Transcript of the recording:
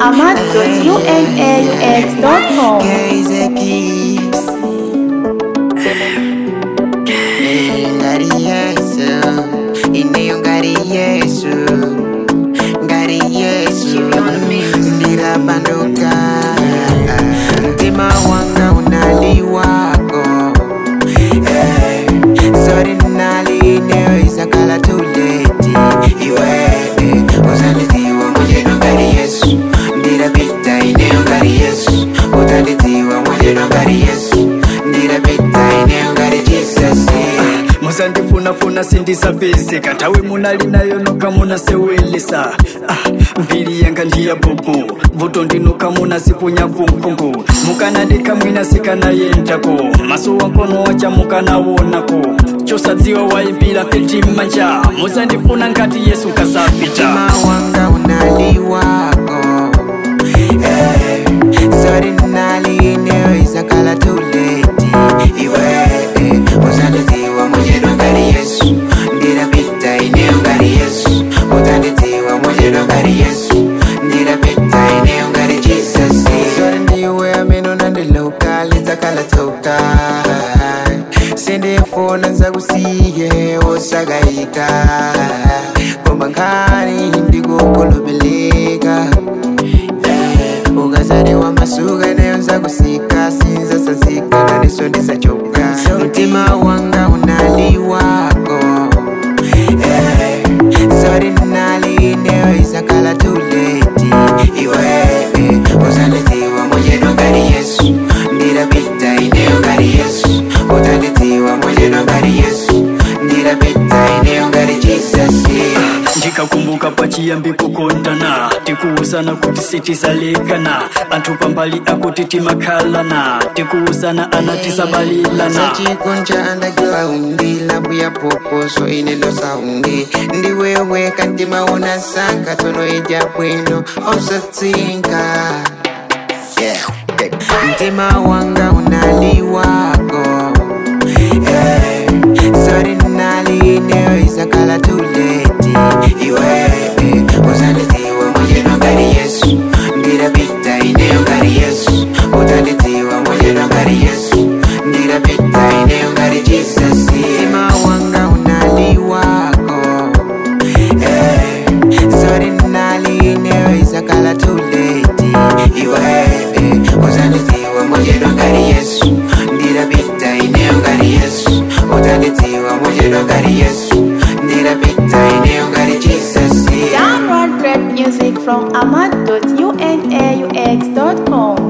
ahmad.unaux.com. Kaize Keys. Eh, Ngari Yesu, ineyo ngari Yesu, ngari Yesu, ndirabanduka mtima wanga unaliwako Eh, sorry nali ineyo isakala tuleti iwe eh, uzandiziwa mwenjeno ngari Yesu ndirapita ineyo ngari Yesu utandiziwa mwenjeno ngari Yesu ndirapita ineyo ngari Jesus eh. musandifunafuna sindisapezeka tawe munali nayo noka munasewelesa ah, mbiri yanga ndiya bubu vuto ndinoka munasipunya kunkungu mukanadika mwina sikanayendako maso wankono wacha mukanawonako chosadziwa waimbira feti manja musandifuna ngati yesu kasapita mtima wanga unaliwako eh, sorry nali ineyo isakala tuleti iwe eh, uzandiziwa mwenjeno ngari yesu ndirapita ineyo ngari yesu utandiziwa mwenjeno ngari yesu ndirapita ineyo ngari jesus sorry ndiwe ameno nandiloka lidzakala toka sindifuna nzakusiye osakayika koma nkhani ndikukulubeleka ukazaliwa masuka nayo nzakusika sinzasanzika naniso ndisachoka mtima wanga unaliwako Eh, sorry nali ineyo isakala tuleti iwe eh, uzandiziwa mwenjeno ngari yesu ndirapita ineyo ngari yesu utandiziwa mwenjeno ngari yesu ndirapita ineyo ngari jesus yeah. ndikakumbuka pachiyambi kukondana tikuuzana kuti sitisalekana anthu pambali akuti timakhalana tikuuzana ana tisabalilana sachikonja andajua undila mbuya poposo inelo saungi ndiwewe kandimaona sanga tono ija bwino osatsinka mtima wanga unaliwako Eh, sorry nali ineyo isakala tuleti iwe eh, uzandiziwa mwenjeno ngari yesu ndirapita ineyo ngari yesu utandiziwa mwenjeno ngari yesu ndirapita ineyo ngari jesus mtima wanga unaliwako Eh, sorry nali ineyo isakala tuleti iwe eh, uzandiziwa mwenjeno ngari yesu ndirapita ineyo ngari yesu utandiziwa mwenjeno ngari yesu ndirapita ineyo ngari jesus yeah. Download rap music from ahmad.unaux.com.